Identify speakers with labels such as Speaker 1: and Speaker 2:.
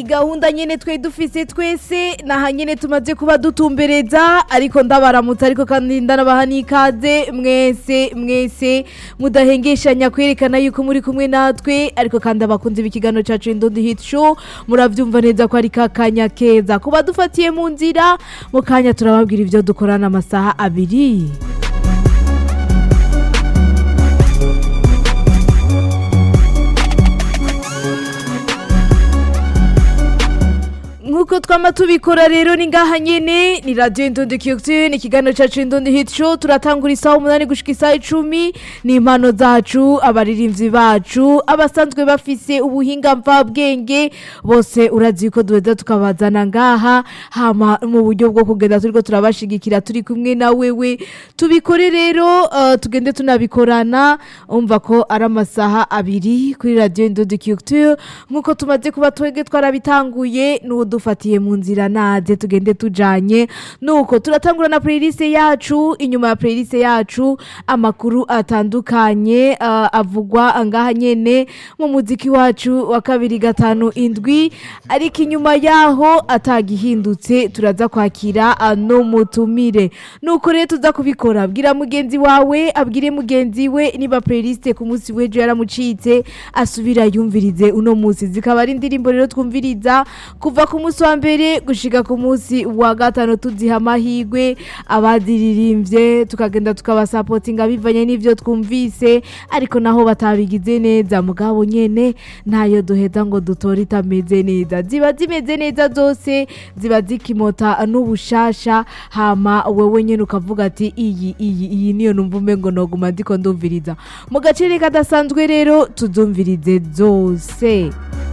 Speaker 1: gahunda nyene twe dufise twese naha nyene tumaze kuba dutumbereza ariko ndabaramutsa ariko kandi ndanabaha n'ikaze mwese mwese mudahengeshanya kwerekana yuko muri kumwe natwe ariko kandi abakunzi b'ikiganiro cacu Indundi Hit Show muravyumva neza ko ari kakanya keza kuba dufatiye mu nzira mu kanya turababwira ivyo dukorana amasaha abiri nkuko twama tubikora rero ni ngaha nyene ni radio Indundi Culture ni ikiganiro cacu Indundi Hit Show turatangura isaha umunani gushika isaha icumi ni impano zacu abaririmbyi bacu abasanzwe bafise ubuhinga mvabwenge bose urazi yuko duheza tukabazana ngaha hama mu buryo bwo kugenda turiko turabashigikira turi kumwe na wewe tubikore rero uh, tugende tunabikorana umva ko ari amasaha abiri kuri radio Indundi Culture nkuko tumaze kuba twege twarabitanguye n'uwo dufatiye mu nzira naze tugende tujanye nuko turatangura na playlist yacu inyuma ya playlist yacu amakuru atandukanye uh, avugwa ngaha nyene mu muziki wacu wa kabiri gatanu indwi ariko inyuma yaho atagihindutse turaza kwakira uh, no mutumire nuko rero tuza kubikora abwira mugenzi wawe abwire mugenzi we niba playlist ku munsi w'ejo yaramucitse asubira yumvirize uno munsi zikaba ari indirimbo rero twumviriza kuva ku munsi wa mbere gushika ku munsi wa gatanu tuziha amahirwe abaziririmbye tukagenda tukabasapotinga bivanye n'ivyo twumvise ariko naho batabigize neza mugabo nyene ntayo duheza ngo dutore itameze neza ziba zimeze neza zose ziba zikimota n'ubushasha hama wewe nyene ukavuga ati iyi iyi iyi niyo numva umengo noguma ndiko ndumviriza mu gacere kadasanzwe rero tuzumvirize zose